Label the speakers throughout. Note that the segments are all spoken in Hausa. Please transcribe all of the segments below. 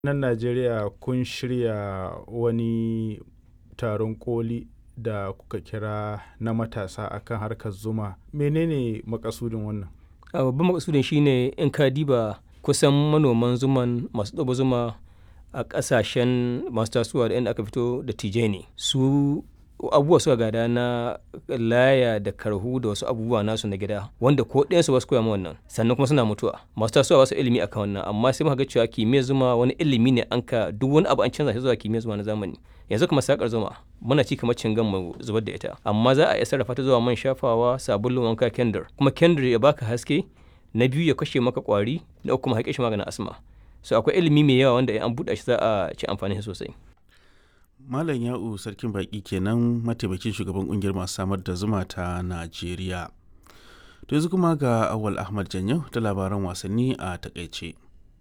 Speaker 1: nan Najeriya kun shirya wani taron ƙoli da kuka kira na matasa akan harkar zuma. Menene makasudin wannan?
Speaker 2: A babban makasudin shine in ka diba kusan manoman zuman masu ɗaba zuma a ƙasashen masu tasowa da inda aka fito da tijai ne. Su abubuwa suka gada na laya da karhu da wasu abubuwa nasu na gida wanda ko ɗayansu ba su koya ma wannan sannan kuma suna mutuwa masu tasowa ba su ilimi akan wannan amma sai muka ga cewa kimiyyar zuma wani ilimi ne an ka duk wani abu an canza shi zuwa kimiyyar zuma na zamani yanzu kuma sakar zuma muna ci kamar cingan mu zubar da ita amma za a iya sarrafa ta zuwa man shafawa sabulun wanka kendir kuma kendir ya baka haske na biyu ya kashe maka kwari na uku kuma haƙe shi maganin asma so akwai ilimi mai yawa wanda an buɗe shi za a ci amfani sosai
Speaker 3: Malam Ya'u Sarkin Baƙi kenan mataimakin shugaban ƙungiyar masu samar da zuma ta Najeriya. To yanzu kuma ga Awal Ahmad Janyo da labaran wasanni a takaice.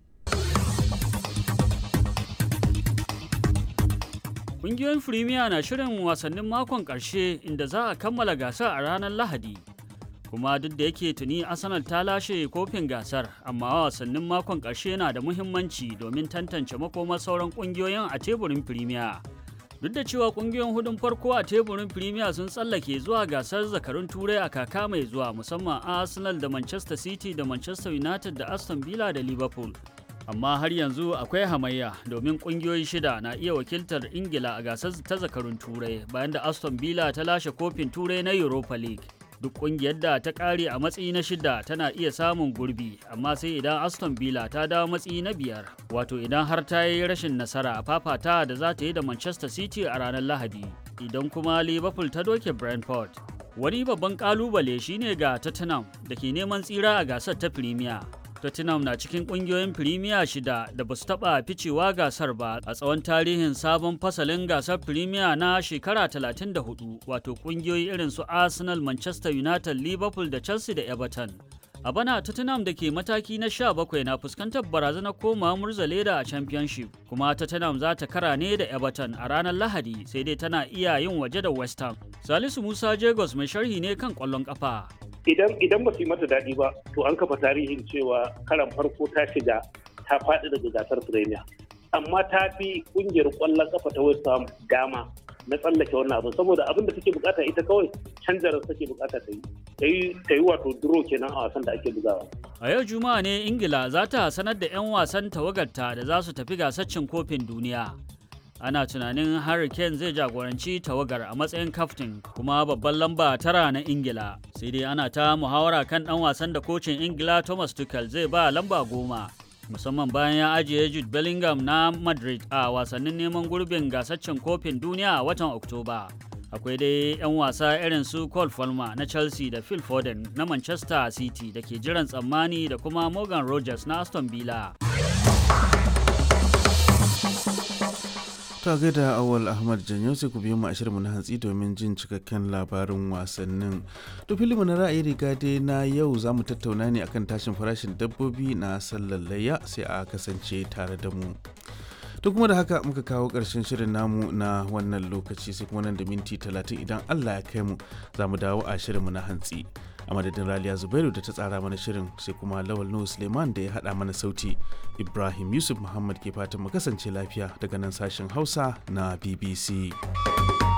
Speaker 4: Ƙungiyoyin Firimiya na shirin wasannin makon ƙarshe inda za a kammala gasar a ranar Lahadi. Kuma duk da yake tuni Arsenal ta lashe kofin gasar, amma wasannin makon ƙarshe na da muhimmanci domin tantance makomar sauran ƙungiyoyin a teburin Firimiya. duk da cewa kungiyoyin hudun farko a teburin premier sun tsallake zuwa gasar zakarun turai a kaka mai zuwa musamman arsenal da manchester city da manchester united da aston villa da liverpool amma har yanzu akwai hamayya domin kungiyoyi shida na iya wakiltar ingila a gasar ta zakarun turai bayan da aston villa ta lashe kofin turai na europa league duk kungiyar da ta kare a matsayi na shida tana iya samun gurbi amma sai idan aston villa ta dawo matsayi na biyar wato idan har ta yi rashin nasara a fafata da za ta yi da manchester city a ranar lahadi idan kuma liverpool ta doke brentford wani babban kalubale shine ga tottenham da ke neman tsira a gasar ta premier Tottenham na cikin kungiyoyin Premier shida da ba su taɓa ficewa gasar ba a tsawon tarihin sabon fasalin gasar Premier na shekara 34 wato kungiyoyi irin su Arsenal, Manchester United, Liverpool da Chelsea da Everton. A bana Tottenham da ke mataki na 17 na fuskantar barazanar koma murzaleda a Championship kuma Tottenham za ta kara ne da Everton a ranar Lahadi sai dai tana iya yin waje da West Ham. Salisu Musa Jagos mai sharhi ne kan ƙwallon ƙafa.
Speaker 5: idan idan ba su yi mata daɗi ba to an kafa tarihin cewa karan farko ta shiga ta faɗi daga gasar premier amma ta fi ƙungiyar ƙwallon kafa ta west ham dama na tsallake wannan abin saboda abin da take bukata ita kawai canjarar take bukata ta yi ta yi wato duro kenan a wasan da ake bugawa
Speaker 4: a yau juma'a ne ingila za ta sanar da 'yan wasan tawagarta da za su tafi gasar cin kofin duniya ana tunanin Harry Kane zai jagoranci tawagar a matsayin kaftin kuma babban lamba tara na Ingila. Sai dai ana ta muhawara kan ɗan wasan da kocin Ingila Thomas Tuchel zai ba lamba goma. Musamman bayan ya ajiye Jude Bellingham na Madrid a wasannin neman gurbin gasaccen kofin duniya a watan Oktoba. Akwai dai 'yan wasa irin su Cole Palmer na Chelsea da Phil Foden na Manchester City da ke jiran tsammani da kuma Morgan Rogers na Aston Villa.
Speaker 3: ta gaida awal ahmad janyo sai ku biyo mu a shirinmu na hantsi domin jin cikakken labarin wasannin to filimu na ra'ayi riga dai na yau za mu tattauna ne akan tashin farashin dabbobi na sallar layya sai a kasance tare da mu to kuma da haka muka kawo ƙarshen shirin namu na wannan lokaci sai kuma nan da minti talatin idan allah ya kai mu za mu dawo a shirinmu na hantsi a madadin raliya zubairu da ta tsara mana shirin sai kuma lawal nuhu suleiman da ya haɗa mana sauti ibrahim yusuf muhammad ke fatan mu kasance lafiya daga nan sashen hausa na bbc